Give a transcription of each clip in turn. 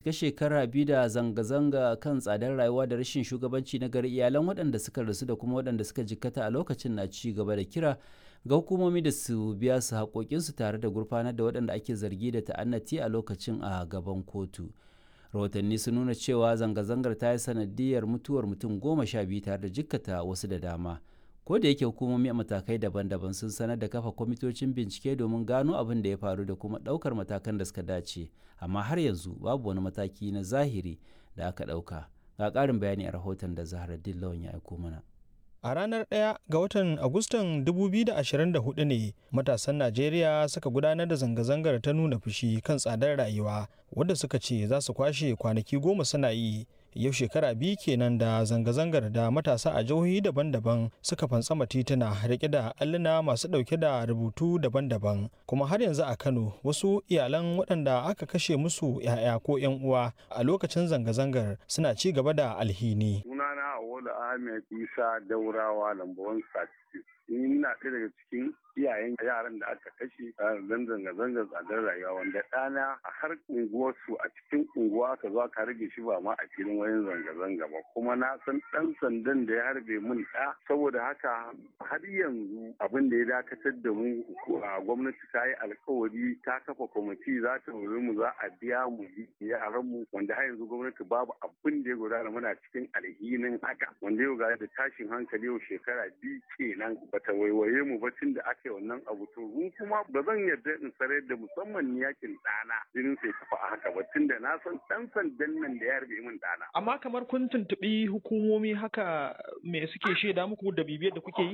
cika shekara biyu da zanga-zanga kan tsadar rayuwa da rashin shugabanci na gari iyalan waɗanda suka rasu da kuma waɗanda suka jikkata a lokacin na ci gaba da kira ga hukumomi da su biya su haƙoƙinsu tare da gurfanar da waɗanda ake zargi da ta'annati a lokacin a gaban kotu rahotanni sun nuna cewa zanga-zangar ta yi sanadiyar mutuwar mutum goma sha biyu tare da jikkata wasu da dama ko da yake hukumomi a matakai daban-daban sun sanar da kafa kwamitocin bincike domin gano abin da ya faru da kuma ɗaukar matakan da suka dace amma har yanzu babu wani mataki na zahiri da aka ɗauka ga ƙarin bayani a rahoton da zahar lawan ya aiko mana A ranar 1 ga watan Agustan 2024 ne matasan Najeriya suka gudanar da zanga-zangar ta nuna fushi kan tsadar rayuwa wadda suka ce za su kwashe kwanaki goma suna yi. Yau shekara biyu kenan da zanga-zangar da matasa a jihohi daban-daban suka fantsama tituna rike da alluna masu ɗauke da rubutu daban-daban. Kuma har yanzu a Kano wasu iyalan waɗanda aka kashe musu 'ya'ya ko 'yan uwa a lokacin zanga-zangar suna ci gaba da alhini. Sunana Awolu Ahmed Isa Daurawa Lambawan Sati. Ina ɗaya daga cikin iyayen yaran da aka kashe don zanga-zangar tsadar rayuwa wanda ɗana a har unguwarsu a cikin unguwa aka zo aka rage shi ba ma a filin wayan zanga-zanga ba kuma na san ɗan sandan da ya harbe mun ɗa saboda haka har yanzu abin da ya dakatar da mu a gwamnati ta yi alkawari ta kafa kwamiti za ta wuri mu za a biya mu yaran mu wanda har yanzu gwamnati babu abin da ya gudana muna cikin alhinin haka wanda yau ga da tashin hankali yau shekara biyu kenan bata waiwaye mu ba tun da aka yi wannan abu to mu kuma ba zan yarda in sarar da musamman ni yakin ɗana jinin sai tafi a haka ba tun da na san ɗan sandan nan da ya harbe min ɗana. Amma kamar kun tuntuɓi hukumomi haka me suke shaida muku da bibiyar da kuke yi?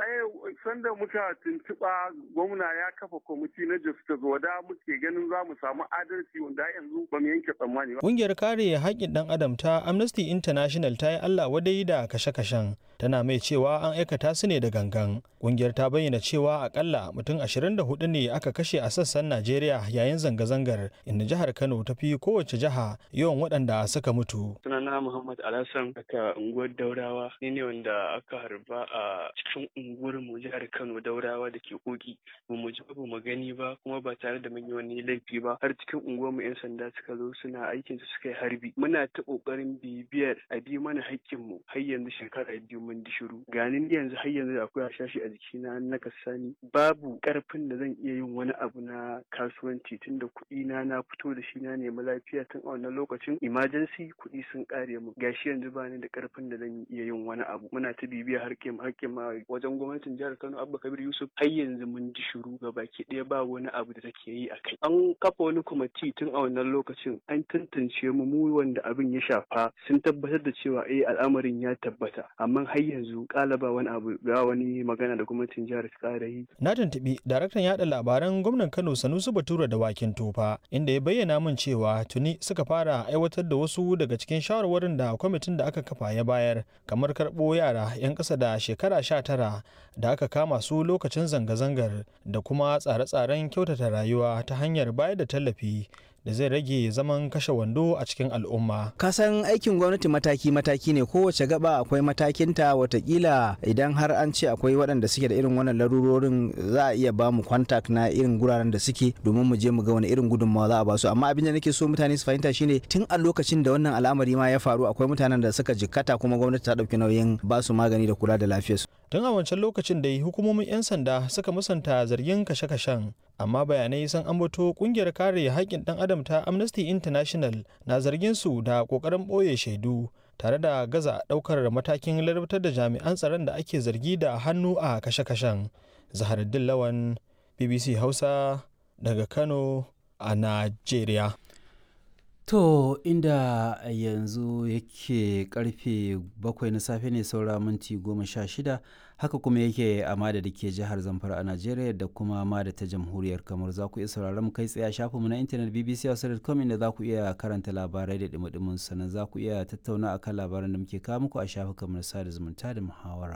Sanda muka tuntuɓa gwamna ya kafa kwamiti na justice wada muke ganin za mu samu adalci wanda yanzu ba mu yanke tsammani ba. Ƙungiyar kare haƙƙin ɗan adam ta Amnesty International ta yi Allah wadai da kashe-kashen tana mai cewa an aikata su ne da gangan. Ƙungiyar ta bayyana cewa akalla mutum 24 ne aka kashe a sassan Najeriya yayin zanga-zangar inda jihar Kano ta fi kowace jiha yawan waɗanda suka mutu. Sunana Muhammad Alhassan aka unguwar Daurawa ni ne wanda aka harba a cikin unguwar mu jihar Kano Daurawa da ke koki ba mu ji ba mu gani ba kuma ba tare da mun yi wani laifi ba har cikin unguwar mu yan sanda suka zo suna aikin su suka yi harbi muna ta kokarin bibiyar a bi mana haƙƙin mu har yanzu shekara biyu mun di shiru ganin yanzu har yanzu akwai hashashi a jikina na kasani babu karfin da zan iya yin wani abu na kasuwanci tun da kuɗi na na fito da shi na nemi lafiya tun a wannan lokacin emergency kuɗi sun ƙare mu gashi yanzu ba ni da karfin da zan iya yin wani abu muna ta bibiya harkin harkin ma wajen gwamnatin jihar Kano Abba Kabir Yusuf har yanzu mun ji shiru ga baki ɗaya ba wani abu da take yi a kai an kafa wani kwamiti tun a wannan lokacin an tantance mu mu wanda abin ya shafa sun tabbatar da cewa eh al'amarin ya tabbata amma har yanzu ƙalaba wani abu ga wani magana da gwamnatin jihar ta ƙara yi Na tuntuɓi daraktan yaɗa labaran gwamnan Kano Sanusi Bature da Wakin Tofa inda ya bayyana min cewa tuni suka fara aiwatar da wasu daga cikin shawarwarin da kwamitin da aka kafa ya bayar kamar karɓo yara 'yan ƙasa da shekara sha tara da aka kama su lokacin zanga-zangar da kuma tsare-tsaren kyautata rayuwa ta hanyar bayar da tallafi da zai rage zaman kashe wando a cikin al'umma. kasan aikin gwamnati mataki-mataki ne kowace gaba akwai matakinta watakila idan har an ce akwai waɗanda suke da irin wannan larurorin za a iya ba mu kwantak na irin guraren da suke domin mu je mu ga wani irin gudunmawa za a ba su amma abin da nake so mutane su fahimta shine tun a lokacin da wannan al'amari ma ya faru akwai mutanen da suka jikkata kuma gwamnati ta ɗauki nauyin ba su magani da kula da lafiyarsu. Tun a wancan lokacin da hukumomin 'yan sanda suka musanta zargin kashe-kashen amma bayanai sun ambato kungiyar kare haƙƙin ɗan adam ta Amnesty International na zargin su da ƙoƙarin ɓoye shaidu tare da gaza ɗaukar matakin ladabtar da jami'an tsaron da ake zargi da hannu a kashe-kashen. Zaharuddin Lawan BBC Hausa daga Kano a Najeriya. To inda yanzu yake karfe bakwai na safe ne saura minti goma sha shida haka kuma yake a mada da ke jihar Zamfara a Najeriya da kuma mada ta jamhuriyar kamar za ku iya sauraron kai tsaye a shafinmu na intanet bbc.com inda za ku iya karanta labarai da dumudumin sannan za ku iya tattauna akan labaran da muke kawo muku a shafukan na sada zumunta da muhawara.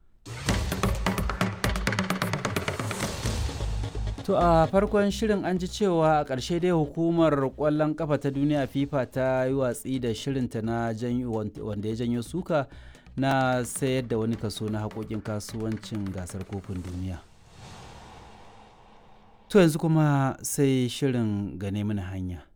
To a farkon shirin an ji cewa a ƙarshe dai hukumar ƙwallon ƙafa ta duniya FIFA ta yi watsi da shirinta na wanda ya janyo suka na sayar da wani kaso na haƙoƙin kasuwancin gasar kofin duniya. To yanzu kuma sai shirin gane mana hanya.